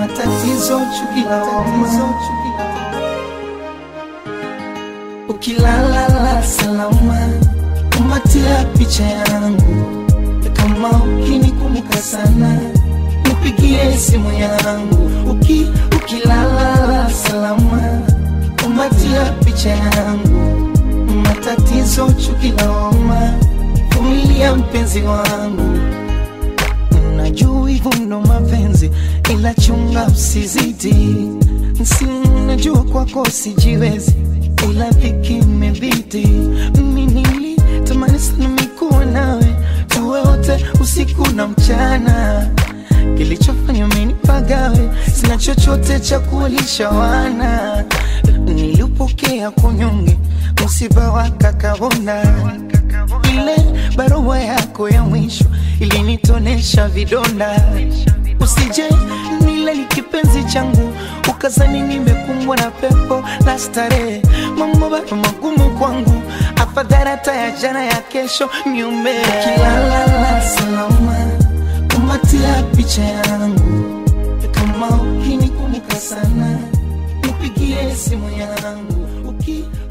matatizo chuki lawama ukilala salama kumatia picha yangu kama ukinikumbuka sana nipigie simu yangu Uki, ukilala salama kumatia picha yangu matatizo chuki lawama vumilia mpenzi wangu najua hivyo ndo mapenzi ila chunga usizidi si najua kwako sijiwezi ila dhiki imebidi mimi nilitamani sana mikuwa nawe tuwe wote usiku na mchana kilichofanya menipagawe sina chochote cha kuwalisha wana nilipokea kunyonge msiba wa kakabona ile barua yako ya mwisho ilinitonesha vidonda usije nile ni kipenzi changu ukazani nimekumbwa na pepo la starehe mambo bado magumu kwangu afadhali hata ya jana ya kesho niume kilala salama kumatia picha yangu kama ukinikumbuka sana nipigie simu yangu Uki,